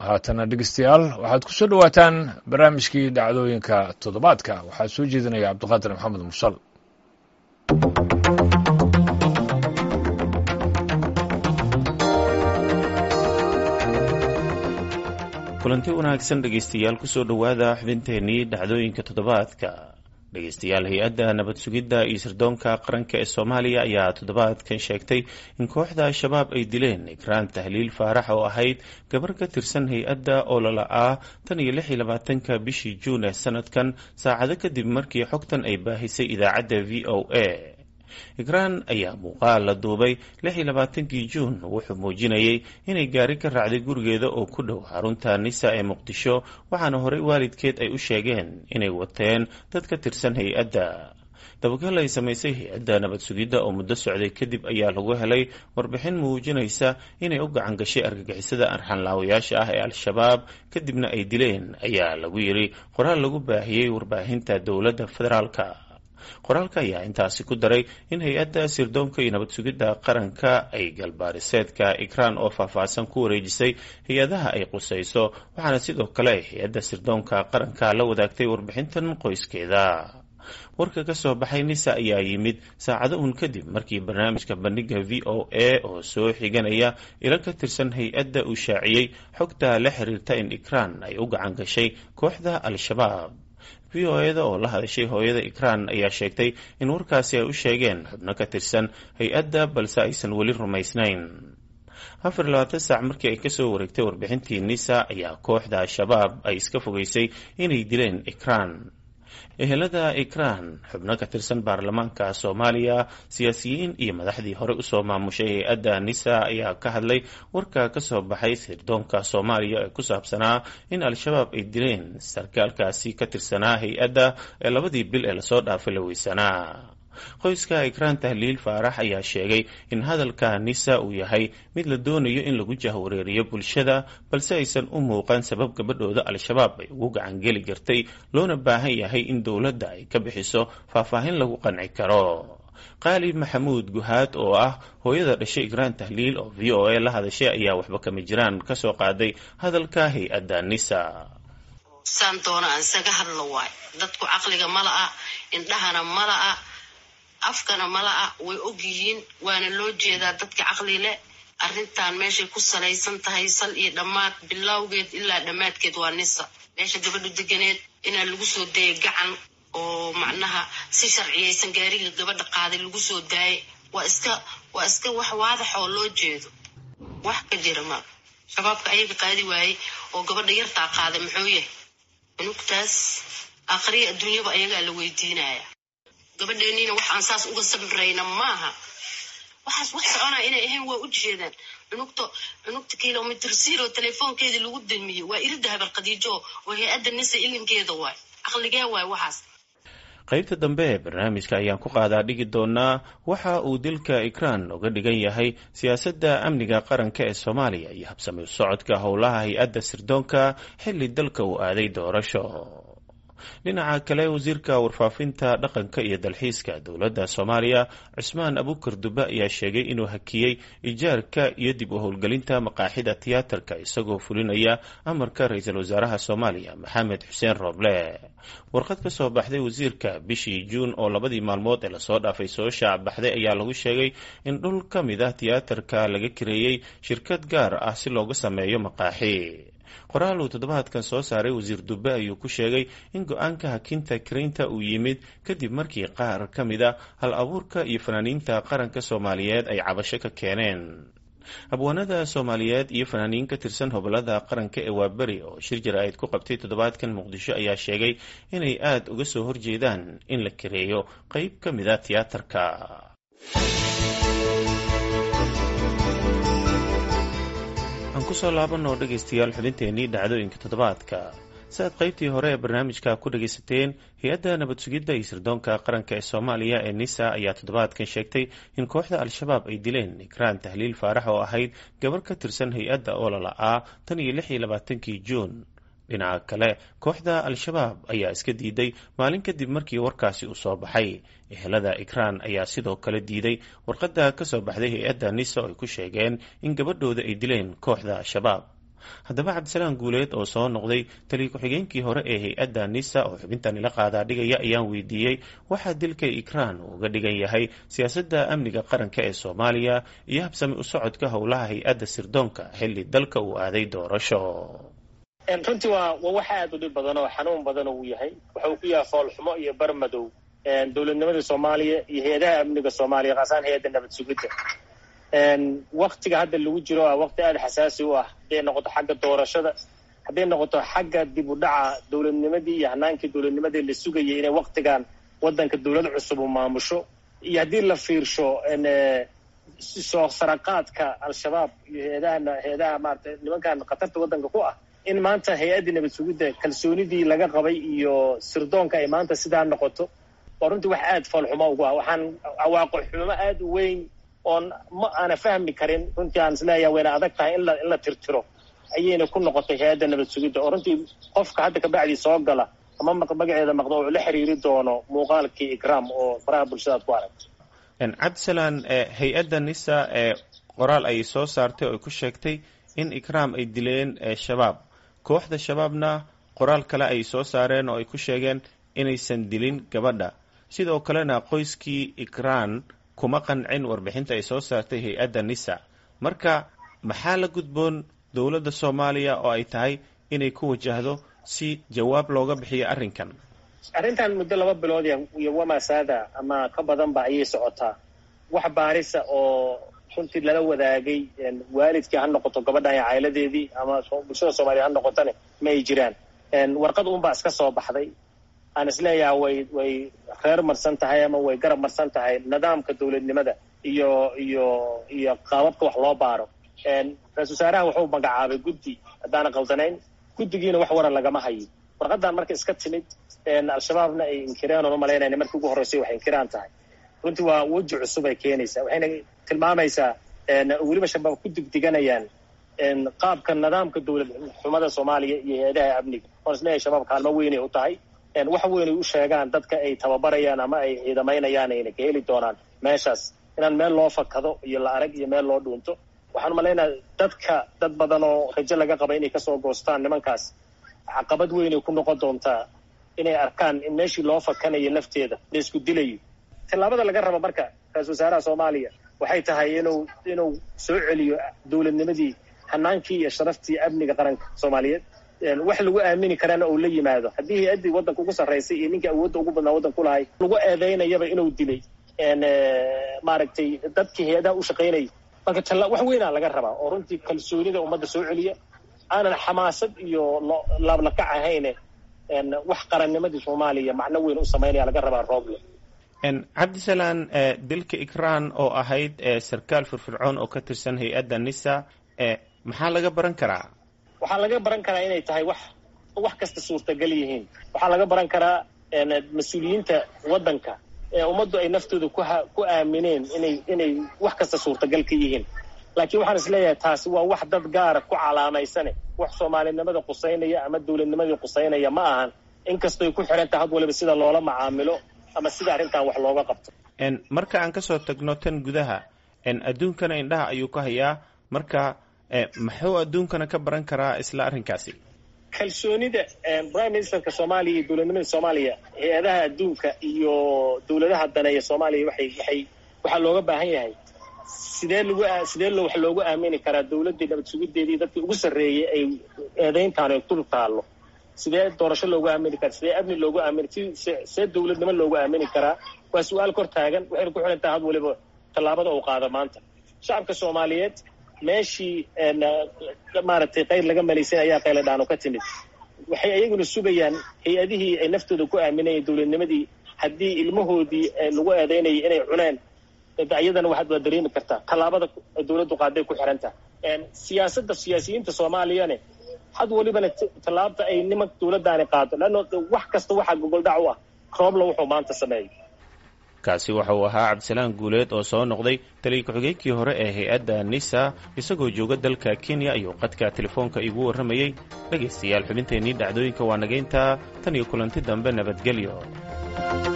haatana dhegeystayaal waxaad ku soo dhowaataan barnaamijkii dhacdooyinka toddobaadka waxaa soo jeedinaya cabdiqaadir maxamed mursal kulanti wanaagsan dhegeystayaal kusoo dhowaada xubinteenii dhacdooyinka toddobaadka dhegeystayaal hay-adda nabad sugidda iyo sirdoonka qaranka ee soomaaliya ayaa toddobaadkan sheegtay in kooxda al-shabaab ay dileen ikraan tahliil faarax oo ahayd gabar ka tirsan hay-adda oo lala-aa tan iyo lix iyo labaatanka bishii juun ee sanadkan saacado kadib markii xogtan ay baahisay idaacadda v o a ikraan ayaa muuqaal la duubay lix iyo labaatankii juun wuxuu muujinayay inay gaari ka raacday gurigeeda oo ku dhow xarunta nisa ee muqdisho waxaana horey waalidkeed ay u sheegeen inay wateen dad ka tirsan hay-adda dabagal ay samaysay hay-adda nabad sugidda oo muddo socday kadib ayaa lagu helay warbixin muujinaysa inay u gacan gashay argagixisada arxanlaawayaasha ah ee al-shabaab kadibna ay dileen ayaa lagu yidhi qoraal lagu baahiyey warbaahinta dowladda federaalka qoraalka ayaa intaasi ku daray in hay-adda sirdoonka iyo nabad sugidda qaranka ay galbaariseedka ikraan oo faahfaahsan ku wareejisay hay-adaha ay qusayso waxaana sidoo kale ay hay-adda sirdoonka qaranka la wadaagtay warbixintan qoyskeeda warka ka soo baxay nisa ayaa yimid saacado uun kadib markii barnaamijka bandhiga v o a oo soo xiganaya ilo ka tirsan hay-adda uu shaaciyey xogta la xiriirta in ikraan ay u gacan gashay kooxda al-shabaab v o eda oo la hadashay hooyada ikraan ayaa sheegtay in warkaasi ay u sheegeen xubno ka tirsan hay-adda balse aysan weli rumaysnayn afar labaatan saac markii ay kasoo wareegtay warbixintii nisa ayaa kooxda al-shabaab ay iska fogeysay inay dileen ikraan ehelada ikraan xubno ka tirsan baarlamaanka soomaaliya siyaasiyiin iyo madaxdii hore usoo maamushay hay-adda nisa ayaa ka hadlay warka kasoo baxay sirdoonka soomaaliya ee ku saabsanaa in al-shabaab ay dileen sarkaalkaasi ka tirsanaa hay-adda ee labadii bil ee lasoo dhaafay la weysanaa qoyska ikraan tahliil faarax ayaa sheegay in hadalka nisa uu yahay mid la doonayo in lagu jahwareeriyo bulshada balse aysan u muuqan sabab gabadhooda al-shabaab ay ugu gacangeli kartay loona baahan yahay in dowladda ay ka bixiso faahfaahin lagu qanci karo qaali maxamuud guhaad oo ah hooyada dhashay ikraan tahliil oo v o a la hadashay ayaa waxba kama jiraan kasoo qaaday hadalka hay-adda nisa saan doona aan isaga hadlo waay dadku caqliga mala'a indhahana mala'a afkana mala'a way og yihiin waana loo jeedaa dadka caqli leh arrintan meeshay ku salaysan tahay sal iyo dhammaad bilowgeed ilaa dhammaadkeed waa nisa meesha gabadhu deganeed inaa lagu soo dayay gacan oo macnaha si sharciyaysan gaariga gabadha qaaday lagu soo daayay waa iska waa iska wax waadax oo loo jeedo wax ka jira ma shabaabka ayaga qaadi waayey oo gabadha yartaa qaaday muxuu yahay cunugtaas akhriya adduunyaba ayagaa la weydiinaya gabadheeniina waxaan saas uga sabrayna maaha waxaas wax soconaa inay ahayn waa u jeedaan cunugta cunugta kilomitr zero telefoonkeedii lagu damiyey waa irida habar khadiijo oo hay-adda nisa ilinkeeda waay caqligee waay waxaas qaybta dambe ee barnaamijka ayaan ku qaadaa dhigi doonaa waxa uu dilka ikraan uga dhigan yahay siyaasadda amniga qaranka ee soomaaliya iyo habsami u socodka howlaha hay-adda sirdoonka xilli dalka uu aaday doorasho dhinaca kale wasiirka warfaafinta dhaqanka iyo dalxiiska dowladda soomaaliya cusmaan abukar dube ayaa sheegay inuu hakiyey ijaarka iyo dib u howlgelinta maqaaxida tiyaatarka isagoo fulinaya amarka ra-iisul wasaaraha soomaaliya maxamed xuseen rooble warqad ka soo baxday wasiirka bishii juun oo labadii maalmood ee lasoo dhaafay soo shaac baxday ayaa lagu sheegay in dhul ka mid ah tiyaatarka laga kareeyey shirkad gaar ah si looga sameeyo maqaaxi qoraal uu toddobaadkan soo saaray wasiir dube ayuu ku sheegay in go-aanka hakinta karaynta uu yimid kadib markii qaar ka mid a hal abuurka iyo fanaaniinta qaranka soomaaliyeed ay cabasho ka keeneen abwaanada soomaaliyeed iyo fanaaniin ka tirsan hobolada qaranka ee waaberi oo shir jara-id ku qabtay toddobaadkan muqdisho ayaa sheegay inay aada uga soo horjeedaan in la kareeyo qeyb ka mid a tiyaatarka aan kusoo laabanoo dhegaystayaal xubinteenii dhacdooyinka toddobaadka si aad qaybtii hore ee barnaamijka ku dhagaysateen hay-adda nabad sugidda iyo sirdoonka qaranka ee soomaaliya ee nisa ayaa toddobaadkan sheegtay in kooxda al-shabaab ay dileen ikraan tahliil faarax oo ahayd gabar ka tirsan hay-adda oo lala-aa tan iyo lix iyo labaatankii juun dhinaca kale kooxda al-shabaab ayaa iska diiday maalin kadib markii warkaasi uu soo baxay ehelada ikraan ayaa sidoo kale diiday warqadda ka soo baxday hay-adda nisa oo ay ku sheegeen in gabadhooda ay dileen kooxda al-shabaab haddaba cabdisalaam guuleed oo soo noqday taliya ku-xigeenkii hore ee hay-adda nisa oo xubintan ila qaadaa dhigaya ayaan weydiiyey waxaa dilka ikraan uu uga dhigan yahay siyaasadda amniga qaranka ee soomaaliya iyo habsami u socodka howlaha hay-adda sirdoonka xilli dalka uu aaday doorasho runtii waa waa wax aad u dhib badan oo xanuun badan uu yahay waxa uu ku yahay foolxumo iyo barmadow dowladnimada soomaaliya iyo hay-adaha amniga soomaaliya kaasaan hay-adda nabad sugidda waktiga hadda lagu jiro a waqti aada xasaasi u ah hadday noqoto xagga doorashada hadday noqoto xagga dib u dhaca dowladnimadii iyo hanaankii dowladnimadii la sugayay inay waktigan waddanka dowlad cusub u maamusho iyo haddii la fiirsho soo saraqaadka al-shabaab iyo hay-adaha hay-adaha maarata nimankan khatarta waddanka ku ah in maanta hay-addii nabad sugidda kalsoonidii laga qabay iyo sirdoonka ay maanta sidaa noqoto waa runtii wax aada foolxumo ugu ah waxaan cawaaqo xumo aada u weyn oon ma aana fahmi karin runtii aan isleeyaha wayna adag tahay in la in la tirtiro ayayna ku noqotay hay-adda nabad sugidda oo runtii qofka hadda kabacdii soo gala ama magaceeda maqdo uu la xiriiri doono muuqaalkii ikraam oo faraha bulshadaad ku aragto cabdisalaan hay-adda nisa ee qoraal ay soo saartay oo ku sheegtay in ikraam ay dileen shabaab kooxda shabaabna qoraal kale ay soo saareen oo ay ku sheegeen inaysan dilin gabadha sidoo kalena qoyskii ikraan kuma qancin warbixinta ay soo saartay hay-adda nisa marka maxaa la gudboon dowladda soomaaliya oo ay tahay inay ku wajahdo si jawaab looga bixiyo arrinkan arrintan muddo laba bilood iyo wamasaada ama ka badanba ayay socotaa wax baarisa oo runtii lala wadaagay waalidkii ha noqoto gabadhan iyo cailadeedii ama bulshada soomaaliya ha noqotane ma ay jiraan warqad unbaa iska soo baxday aan isleeyaha way way reer marsan tahay ama way garab marsan tahay nidaamka dowladnimada iyo iyo iyo qaababka wax loo baaro ra-isul wasaaraha wuxuu magacaabay guddi haddaana qaldanayn guddigiina wax waran lagama hayo warqadan marka iska timid al-shabaabna ay inkireen oon umalaynayna markii ugu horreysay waxay inkiraan tahay runtii waa weji cusub ay keenaysaa waxayna tilmaamaysaa weliba shabaab ku digdiganayaan qaabka nidaamka dowlad xumada soomaaliya iyo hay-adaha amniga oon isleeyahay shabaab kaalmo weynay u tahay wax weynay u sheegaan dadka ay tababarayaan ama ay ciidamaynayaan ayna ka heli doonaan meeshaas inaan meel loo fakado iyo la arag iyo meel loo dhuunto waxaan umalaynaa dadka dad badan oo rajo laga qaba inay kasoo goostaan nimankaas caqabad weynay ku noqon doontaa inay arkaan in meeshii loo fakanayo lafteeda la isku dilayo tallaabada laga rabo marka ra-isul wasaaraha soomaaliya waxay tahay inuu inuu soo celiyo dowladnimadii hanaankii iyo sharaftii amniga qaranka soomaaliyeed wax lagu aamini karana uu la yimaado haddii hay-addii waddanka ugu sarraysay iyo ninkii awoodda ugu badnaa waddanka kulahay lagu eedeynayaba inuu dilay maaragtay dadkii hay-adaha u shaqaynayay marka talla wax weynaa laga rabaa oo runtii kalsoonida ummadda soo celiya aanan xamaasad iyo laablakac ahayne wax qarannimadii soomaaliya macno weyn u samaynaya laga rabaa rooble cabdisalaan dilka ikraan oo ahayd sarkaal firfircoon oo ka tirsan hay-adda nisa maxaa laga baran karaa waxaa laga baran karaa inay tahay wax wax kasta suurtagal yihiin waxaa laga baran karaa mas-uuliyiinta waddanka ee ummaddu ay naftooda ku ku aamineen inay inay wax kasta suurtagal ka yihiin laakiin waxaan is leeyahay taasi waa wax dad gaara ku calaamaysane wax soomaalinimada qusaynaya ama dowladnimadii qusaynaya ma ahan inkastoy ku xiran tahay had waliba sida loola macaamilo ama sida arrintan wax looga qabto marka aan kasoo tagno tan gudaha adduunkana indhaha ayuu ka hayaa marka muxuu adduunkana ka baran karaa isla arrinkaasi kalsoonida prime ministerka soomaaliya iyo dowladnimada soomaaliya hay-adaha adduunka iyo dowladaha daneeya soomaaliya waxay waxay waxaa looga baahan yahay sidee lagu sidee lo wax loogu aamini karaa dowladdii nabad sugideedii dadkii ugu sarreeyay ay eedayntaan ay dul taallo sidee doorasho loogu aamini karaa sidee amni loogu aamini si see dowladnimo loogu aamini karaa waa su-aal kor taagan waxayna ku xiran tahay had waliba tallaabada uu qaado maanta shacabka soomaaliyeed meeshii maaragtay qayr laga malaysan ayaa qayladhaanu ka timid waxay ayaguna sugayaan hay-adihii ay naftooda ku aaminayeen dowladnimadii haddii ilmahoodii lagu eedaynayay inay cuneen iyadana waxaad waa dareemi kartaa tallaabada dowladdu qaaday ku xiran tahay siyaasadda siyaasiyiinta soomaaliyane had walibana tallaabta ay nimanka dowladdaani qaado leanno wax kasta waxaa gogoldhac u ah roobla wuxuu maanta sameeyo kaasi waxa uu ahaa cabdisalaan guuleed oo soo noqday taliya ku-xigeenkii hore ee hay-adda nisa isagoo jooga dalka kenya ayuu qadka telefoonka iigu warramayey dhegaystayaal xubinteennii dhacdooyinka waa nagayntaa tan iyo kulanti dambe nabadgelyo